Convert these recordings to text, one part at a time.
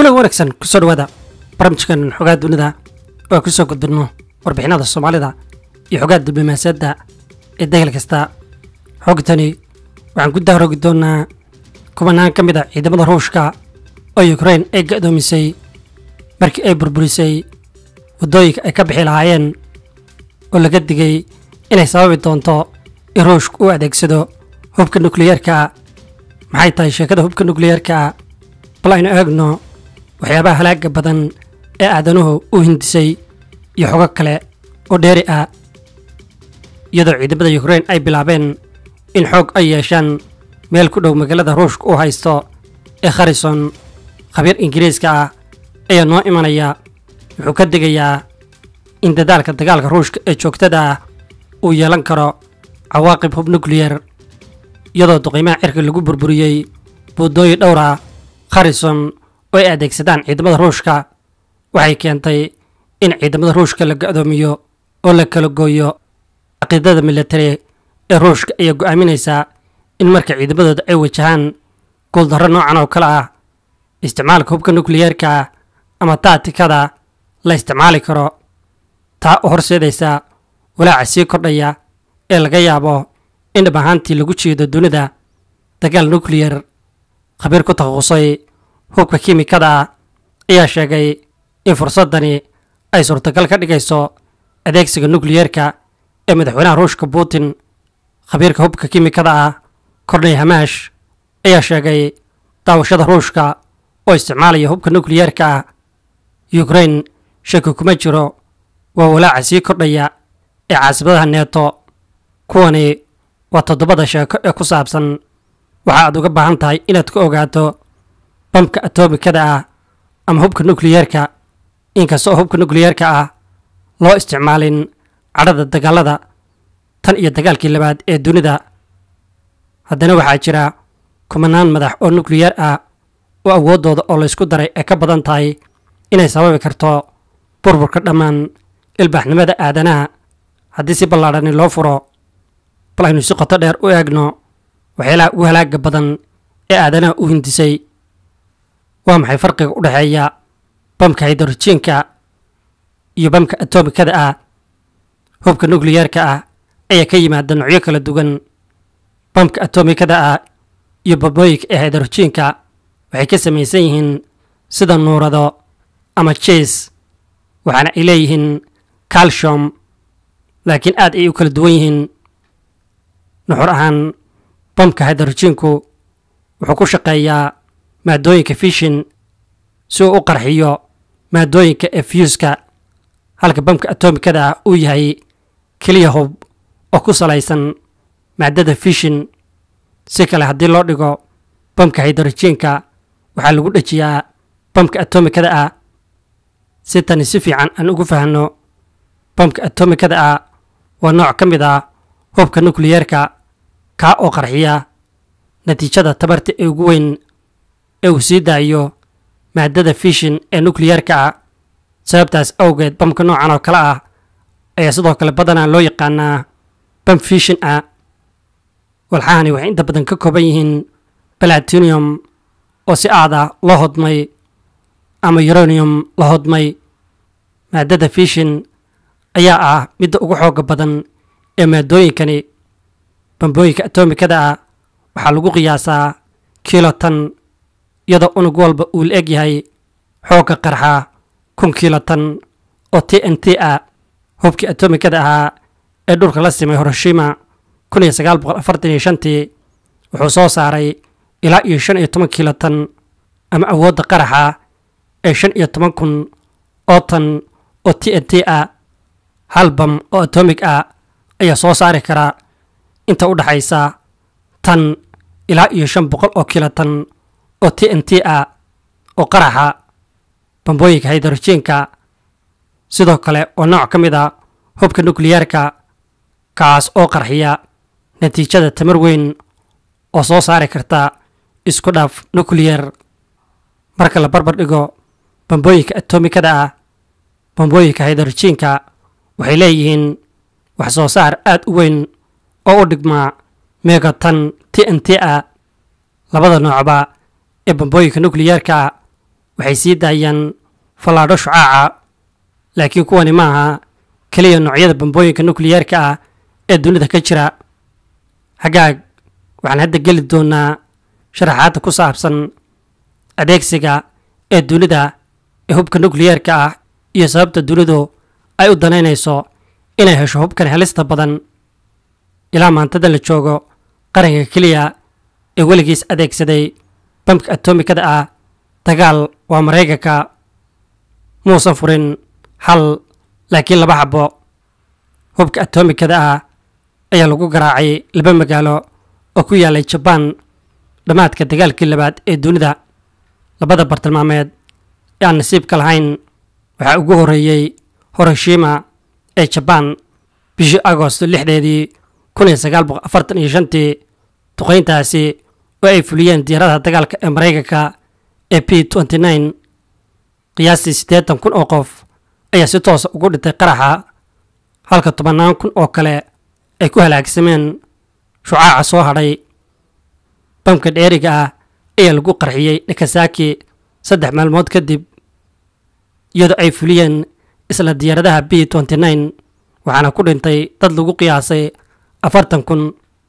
kulan wanaagsan kusoo dhawaada barnaamijkan xogaa dunida oo aan kusoo gudbinno warbixinada soomaalida iyo xogaa diblomaasiyadda ee degel kasta xogtani waxaan ku dahroogi doonaa kubanaan ka mid a ciidamada ruushka oo ukrain ay ga'doomisay markii ay burburisay waddooyinka ay ka bixi lahaayeen oo laga digay inay sababi doonto in ruushku u adeegsado hubka nukliyeerka maxay tahay sheekada hubka nukliyeerka bal aynu eegno waxyaabaha halaaga badan ee aadanuhu u hindisay iyo xogo kale oo dheeri ah iyadoo ciidamada ukrain ay bilaabeen in xoog ay yeeshaan meel ku dhow magaalada ruushka uu haysto ee kharison khabiir ingiriiska ah ayaa noo imanaya wuxuu ka digayaa in dadaalka dagaalka ruushka ee joogtada ah uu yeelan karo cawaaqib hub nukliyer iyadoo duqiimaha cirka lagu burburiyey buuddooyin dhowr ah kharison oo ay adeegsadaan ciidamada ruushka waxay keentay in ciidamada ruushka la ga'doomiyo oo la kala gooyo caqiidada militari ee ruushka ayaa go'aaminaysaa in marka ciidamadooda ay wajahaan guuldarro noocan oo kale ah isticmaalka hubka nukliyeerka ama taatikada la isticmaali karo taa u horseedaysa walaaca sii kordhaya ee laga yaabo in dhab ahaantii lagu jeedo dunida dagaal nukliyer khabiir ku takhasusay hubka kiimikada ah ayaa sheegay in fursaddani ay suurtagal ka dhigayso adeegsiga nukliyeerka ee madaxweynaha ruushka putin khabiirka hubka kiimikada ah korney hamaash ayaa sheegay daawashada ruushka oo isticmaalaya hubka nukliyeerka ah ukrain shaki kuma jiro waa walaaca sii kordhaya ee caasimadaha neeto kuwani waa toddobada sheeko ee ku saabsan waxa aad uga baahan tahay inaad ka ogaato bamka atomikada ah ama hubka nukliyeerka inkasta oo hubka nukliyeerka ah loo isticmaalin cadhada dagaalada tan iyo dagaalkii labaad ee dunida haddana waxaa jira kumanaan madax oo nukliyeer ah oo awooddooda oo laysku daray ay ka badan tahay inay sababi karto burburka dhammaan ilbaaxnimada aadanaha haddii si ballaadhani loo furo bal aynu si qoto dheer u eegno waxyaalaha ugu halaaga badan ee aadanaha u hindisay waa maxay farqiga u dhexeeya bamka haydorojiinka iyo bamka atomikada ah hubka nukliyeerka ah ayaa ka yimaada noocyo kala duwan bamka atomikada ah iyo babooyinka ee haydorojiinka waxay ka samaysan yihiin sida nuurado ama jiis waxaana ay leeyihiin calcium laakiin aad ay u kala duwan yihiin nuxur ahaan bamka haydorojiinku wuxuu ku shaqeeyaa maadooyinka fishin si uu u qarxiyo maadooyinka ee fyuuska halka bamka atomikada ah uu yahay keliya hub oo ku salaysan maadada fishin si kale haddii loo dhigo bamka haydorojiinka waxaa lagu dhejiyaa bamka atomikada ah si tani si fiican aan ugu fahanno bamka atomikada ah waa nooc ka mid ah hubka nukliyeerka kaa oo qarxiya natiijada tabarta ee ugu weyn ee uu sii daayo maadada fishin ee nukliyeerka ah sababtaas awgeed bamka noocan oo kale ah ayaa sidoo kale badanaa loo yaqaanaa bam fishin ah walxahani waxay inta badan ka kooban yihiin balatinium oo si aad ah loo hodmay ama uranium la hodmay maadada fishin ayaa ah midda ugu xooga badan ee maadooyinkani bambooyinka atomikada ah waxaa lagu qiyaasaa kilotan iyadoo unug walba uu la eg yahay xoogga qarxa kun kilotan oo t n t ah hubkii atomikada ahaa ee dhulka la simay horoshima kun iyo sagaal boqol afartan iyo shantii wuxuu soo saaray ilaa iyo shan iyo toban kilotan ama awoodda qaraxa ee shan iyo toban kun oo tan oo t n t ah hal bam oo atomig ah ayaa soo saari kara inta u dhaxaysa tan ilaa iyo shan boqol oo kilotan oo t n t ah oo qaraxa bambooyinka haydorojiinka sidoo kale oo nooc ka mid a hubka nukliyeerka kaas oo qarxiya natiijada tamar weyn oo soo saari karta isku dhaaf nukliyer marka la barbar dhigo bambooyinka atomikada ah bambooyinka haydorojiinka waxay leeyihiin wax soo saar aad u weyn oo u dhigmaa megatan t n t a labada noocba ee bambooyinka nukliyeerka waxay sii daayaan fallaadho shucaaca laakiin kuwani ma aha keliya noocyada bambooyinka nukliyeerka ah ee dunida ka jira hagaag waxaan hadda geli doonaa sharaxaadda ku saabsan adeegsiga ee dunida ee hubka nukliyeerka ah iyo sababta dunidu ay u danaynayso inay hesho hubkan helista badan ilaa maantada la joogo qaranka keliya ee weligiis adeegsaday bamka atomikada ah dagaal waa maraykanka muusan furin hal laakiin laba xabo hubka atomikada ah ayaa lagu garaacay laba magaalo oo ku yaalay jabaan dhammaadka dagaalkii labaad ee dunida labada bartilmaameed ee aan nasiibka lahayn waxaa ugu horreeyey horoshima ee jabaan bishii agosto lixdeedii kun iyo sagaal boqol afartan iyo shantii duqayntaasi oo ay fuliyeen diyaaradaha dagaalka ee maraykanka ee p nty nine qiyaastii siddeetan kun oo qof ayaa si toosa ugu dhintay qaraxa halka tobannaan kun oo kale ay ku halaagsameen shucaaca soo hadhay bamka dheeriga ah ayaa lagu qarxiyey nakasaki saddex maalmood kadib iyadoo ay fuliyeen isla diyaaradaha b nty nine waxaana ku dhintay dad lagu qiyaasay afartan kun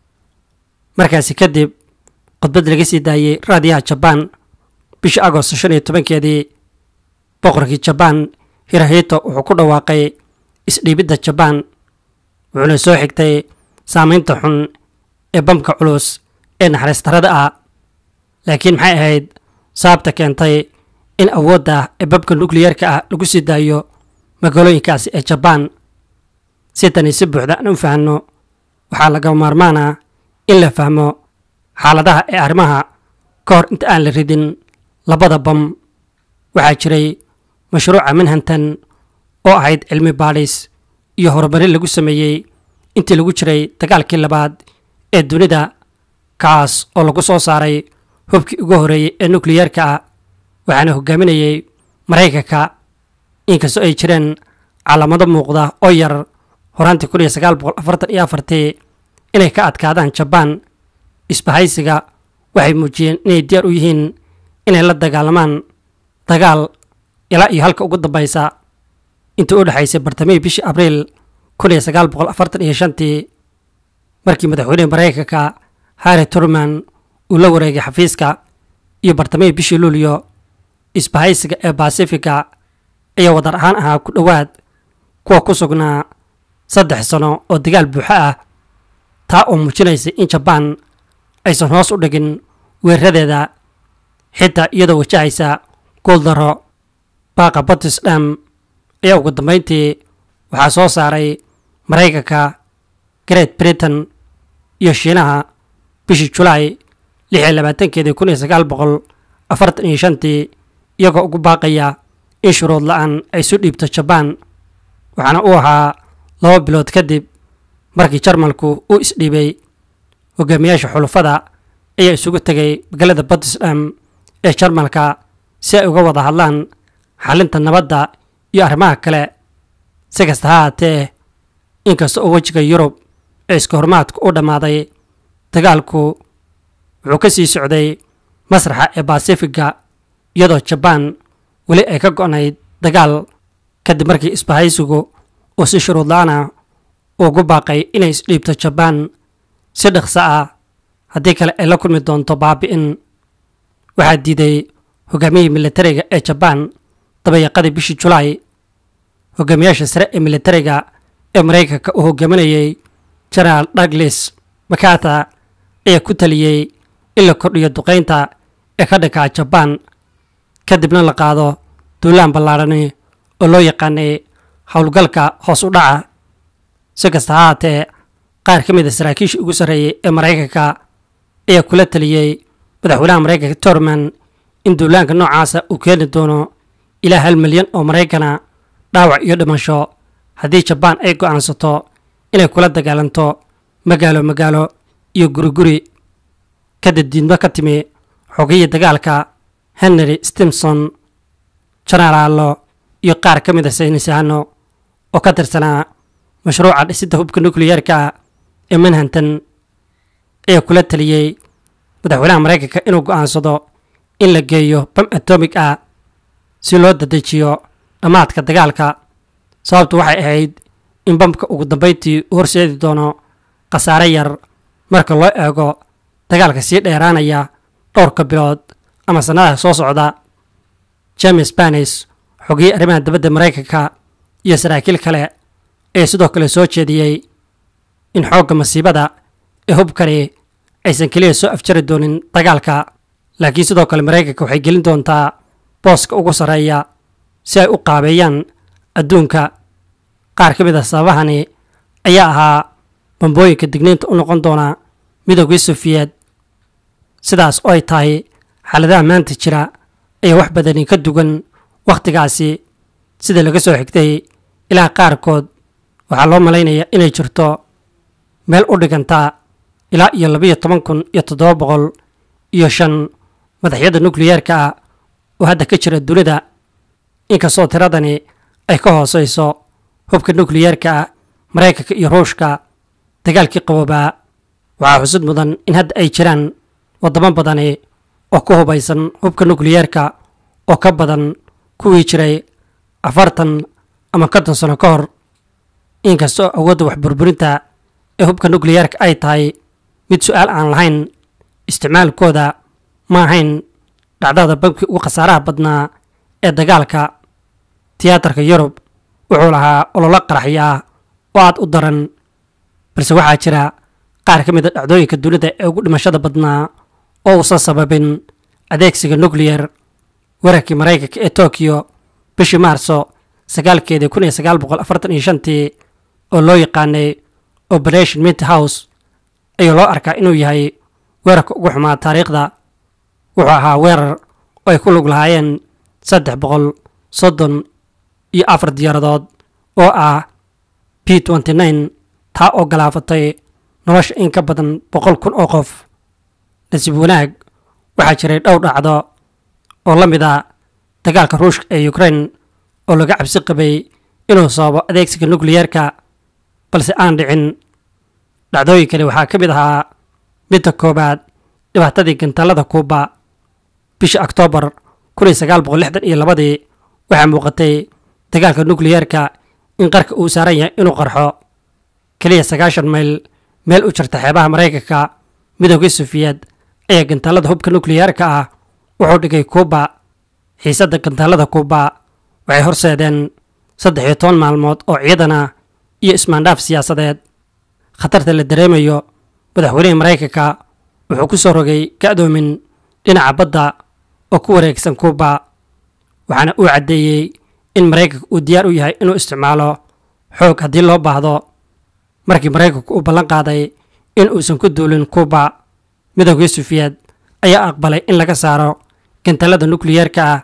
markaasi kadib khudbad laga sii daayey raadiyaha jabaan bishii agosto shan iyo tobankeedii boqorkii jabaan hirahito wuxuu ku dhawaaqay isdhiibidda jabaan wuxuuna soo xigtay saamaynta xun ee bamka culus ee naxariistarada ah laakiin maxay ahayd sababta keentay in awoodda ee bamka nukliyeerka ah lagu sii daayo magaalooyinkaasi ee jabaan si tani si buuxda aan u fahanno waxaa laga maarmaana in la fahmo xaaladaha ee arrimaha ka hor inta aan la ridin labada bam waxaa jiray mashruuca manhantan oo ahayd cilmi baadhis iyo horumarin lagu sameeyey intii lagu jiray dagaalkii labaad ee dunida kaas oo lagu soo saaray hubkii ugu horreeyey ee nukliyeerka ah waxaana hogaaminayey maraykanka inkastoo ay jireen calaamado muuqda oo yar horaantii kun iyo sagaal boqol afartan iyo afartii inay ka adkaadaan jabaan isbahaysiga waxay muujiyeen inay diyaar u yihiin inay la dagaalamaan dagaal ilaa iyo halka ugu dambaysa intii u dhexaysay bartamihii bishii abriil kun iyo sagaal boqol afartan iyo shantii markii madaxweynehi maraykanka harri turman uu la wareegay xafiiska iyo bartamihii bishii luulyo isbahaysiga ee basifiga ayaa wadar ahaan ahaa ku dhowaad kuwa ku sugnaa saddex sano oo dagaal buuxo ah taa oo muujinaysay in jabaan aysan hoos u dhigin weeraradeeda xitaa iyadoo wajahaysa gooldaro baaqa battisdham ayaa ugu dambayntii waxaa soo saaray maraykanka great britain iyo shiinaha bishii julaay lix iyo labaatankeedii kun iyo sagaal boqol afartan iyo shantii iyagoo ugu baaqaya in shuruud la-aan ay isu dhiibto jabaan waxaana uu ahaa laba bilood kadib markii jarmalku uu isdhiibay hogaamiyaasha xulufada ayaa isugu tegay magaalada battisdham ee jarmalka si ay uga wada hadlaan xalinta nabadda iyo arrimaha kale si kasta ha haatee inkasta oo wejiga yurub ee iska hormaadku u dhammaaday dagaalku wuxuu ka sii socday masraxa ee basifiga iyadoo jabaan weli ay ka go'nayd dagaal kadib markii isbahaysigu uu si shuruud la-ana ugu baaqay inay isdhiibto jabaan si dhaqso ah haddii kale ay la kulmi doonto baabi'in waxaa diiday hogaamiyihii militariga ee jabaan dabayaqadii bishii julaay hogaamiyaasha sare ee militariga ee maraykanka uu hogaaminayey genaraal douglas makata ayaa ku taliyey in la kordhiyo duqaynta ee ka dhankaa jabaan kadibna la qaado duulaan ballaadhani oo loo yaqaanay howlgalka hoos u dhaca si kasta ha haatee qaar ka mid a saraakiishii ugu sarreeyey ee maraykanka ayaa kula taliyey madaxweynaha maraykanka torman in duulaanka noocaasa uu keeni doono ilaa hal milyan oo maraykana dhaawac iyo dhimasho haddii jabaan ay go'aansato inay kula dagaalanto magaalo magaalo iyo guriguri kadib diidmo ka timi xogiyii dagaalka henry stimson jenaraalo iyo qaar ka mid a saynisahano oo ka tirsanaa mashruuca dhisidda hubka nukliyeerka ee manhantan ayaa kula taliyey madaxweynaha maraykanka inuu go'aansado in la geeyo bam atomig ah si loo dadejiyo dhammaadka dagaalka sababtu waxay ahayd in bamka ugu dambayntii u horseedi doono khasaare yar marka loo eego dagaalka sii dheeraanaya dhowrka bilood ama sannadaha soo socda james banis xogiyey arrimaha dibadda maraykanka iyo saraakiil kale ayaa sidoo kale soo jeediyey in xoogga masiibada ee hubkani aysan keliya soo afjari doonin dagaalka laakiin sidoo kale maraykanka waxay gelin doontaa booska ugu sarreeya si ay u qaabeeyaan adduunka qaar ka mid a sababahani ayaa ahaa bambooyinka digniinta u noqon doona midoogii sofiyeed sidaas oo ay tahay xaaladaha maanta jira ayaa wax badani ka dugan wakhtigaasi sida laga soo xigtay ilaa qaarkood waxaa loo malaynayaa inay jirto meel u dhiganta ilaa iyo labiyo toban kun iyo toddoba boqol iyo shan madaxyada nukliyeerka ah oo hadda ka jira dunida inkastoo tiradani ay ka hooseyso hubka nukliyeerka ah maraykanka iyo ruushka dagaalkii qaboobaa waxaa xusud mudan in hadda ay jiraan waddamo badani oo ku hubaysan hubka nukliyeerka oo ka badan kuwii jiray afartan ama konton sano ka hor inkastoo awoodda wax burburinta ee hubka nukliyeerka ay tahay mid su-aal aan lahayn isticmaalkooda ma ahayn dhacdada bamkii ugu khasaaraha badnaa ee dagaalka tiyaatarka yurub wuxuu lahaa ololo qaraxyo ah oo aad u daran balse waxaa jira qaar ka mid a dhacdooyinka dunida ee ugu dhimashada badnaa oo uusan sababin adeegsiga nukliyar weerarkii maraykanka ee tokiyo bishii maarso sagaalkeedii kun iyo sagaal boqol afartan iyo shantii oo loo yaqaanay operation mint house ayaa loo arkaa inuu yahay weerarka ugu xumaa taariikhda wuxuu ahaa weerar oo ay ku lug lahaayeen saddex boqol soddon iyo afar diyaaradood oo ah p nty nine taa oo galaafatay nolosha in ka badan boqol kun oo qof nasiib wanaag waxaa jiray dhowr dhacdo oo la mid a dagaalka ruushka ee ukraine oo laga cabsi qabay inuu sababo adeegsiga nukliyeerka balse aan dhicin dhacdooyinkani waxaa ka mid ahaa midda koowaad dhibaatadii gantaalada kuuba bishii oktoobar kun iyo sagaal boqol lixdan iyo labadii waxaa muuqatay dagaalka nukliyeerka in qarka uu saaran yahay inuu qarxo keliya sagaashan mayl meel u jirta xeebaha maraykanka midoogii sufiyeed ayaa gantaalada hubka nukliyeerka ah wuxuu dhigay kuuba xiisadda gantaalada kuuba waxay horseedeen saddex iyo toban maalmood oo ciidan ah iyo ismaandhaaf siyaasadeed khatarta la dareemayo madaxweynihii maraykanka wuxuu ku soo rogay ka'doomin dhinaca badda oo ku wareegsan kuuba waxaana uu caddeeyey in maraykanka uu diyaar u yahay inuu isticmaalo xoog haddii loo baahdo markii maraykanku uu ballan qaaday in uusan ku duulin kuuba midoogii sufiyeed ayaa aqbalay in laga saaro gantaalada nukliyeerka ah